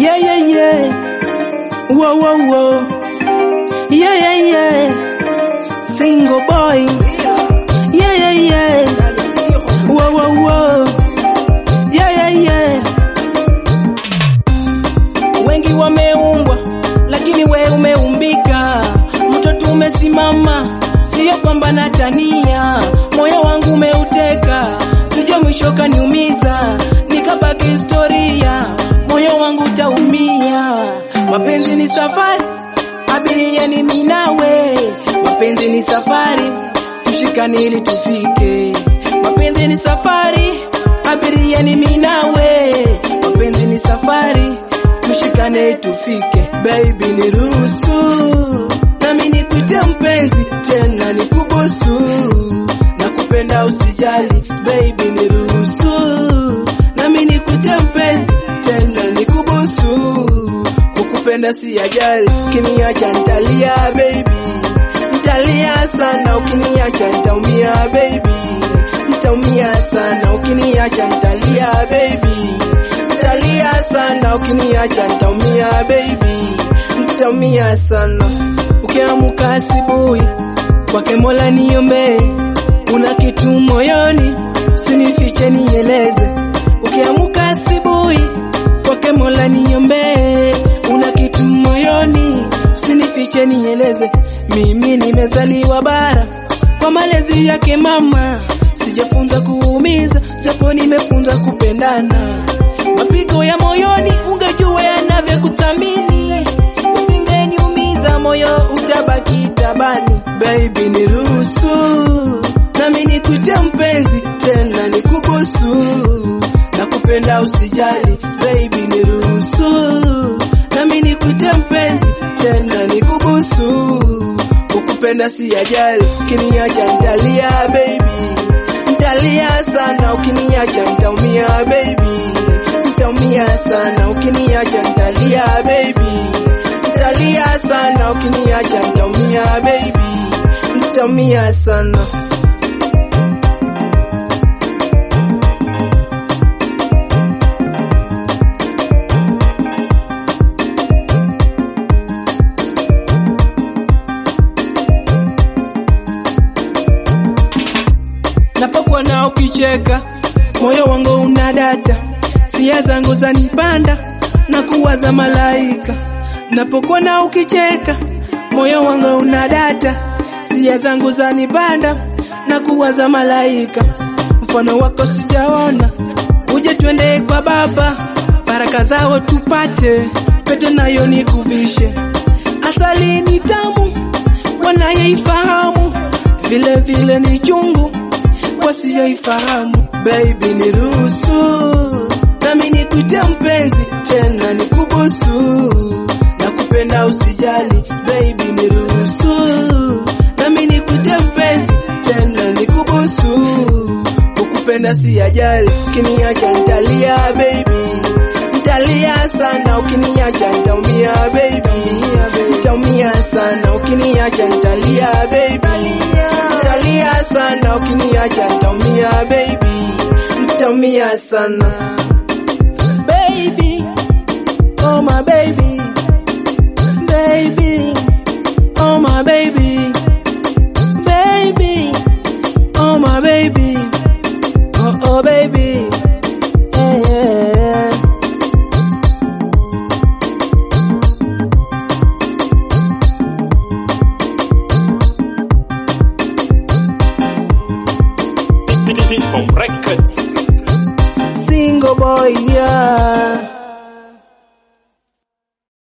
Yeah, yeah, yeah. Whoa, whoa, whoa. Yeah, yeah, yeah. Single boy. Yeah, yeah, yeah. Whoa, whoa, whoa. Yeah, yeah, yeah. Wengi wameumbwa, lakini we umeumbika. Mtoto umesimama, sio kwamba natania. Moyo wangu umeuteka, sijua mwisho kaniumiza, nikabaki historia. Moyo wangu utaumia. Mapenzi ni safari, abiria ni mimi nawe. Mapenzi ni safari, tushikane ili tufike. Mapenzi ni safari, abiria ni mimi nawe. Mapenzi ni safari, tushikane tufike. Baby niruhusu, nami nikuite mpenzi, tena nikubusu. Nakupenda usijali, baby niruhusu, nami nikuite mpenzi, tena nikubusu. Kukupenda si ajali, ukiniacha nitalia baby, nitalia sana, ukiniacha nitaumia baby, nitaumia sana, ukiniacha nitalia baby, nitalia sana, ukiniacha nitaumia baby, nitaumia sana. Ukiamka asubuhi kwake Mola niombe, una kitu moyoni, usinifiche nieleze. Ukiamka asubuhi kwake Mola niombe, una kitu moyoni, usinifiche nieleze. Mimi nimezaliwa bara kwa malezi yake mama, sijafunza kuumiza, japo nimefunza kupendana. Mapigo ya moyoni ungejua yanavyokuthamini, usingeniumiza moyo utabaki tabani. Baby niruhusu, nami nikuite mpenzi, tena nikubusu. Nakupenda usijali, baby niruhusu, nami nikuite mpenzi, tena nikubusu. Kukupenda si ajali, ukiniacha nitalia baby, nitalia sana, ukiniacha nitaumia baby, nitaumia sana, ukiniacha nitalia baby, nitalia sana, ukiniacha nitaumia baby, nitaumia sana. Napokuwa na ukicheka, moyo wangu unadata, sia zangu zanipanda na kuwaza malaika. Napokuwa na ukicheka, moyo wangu unadata, sia zangu zanipanda na kuwaza malaika. Mfano wako sijaona, uje twende kwa baba, baraka zao tupate, pete nayo nikuvishe. Asali ni tamu, wanayeifahamu, vile vile ni chungu wasiyoifahamu. Baby niruhusu, nami nikuite mpenzi, tena nikubusu. Nakupenda usijali, baby niruhusu, nami nikuite mpenzi, tena nikubusu. Kukupenda si ajali, ukiniacha nitalia baby, nitalia sana, ukiniacha nitaumia baby, nitaumia sana, ukiniacha nitalia baby, nitalia sana, ukiniacha nitaumia baby, nitaumia sana baby, oh my baby, baby, oh my baby, baby, oh my baby, oh oh baby, yeah, yeah, yeah. Home Records. single boy, yeah.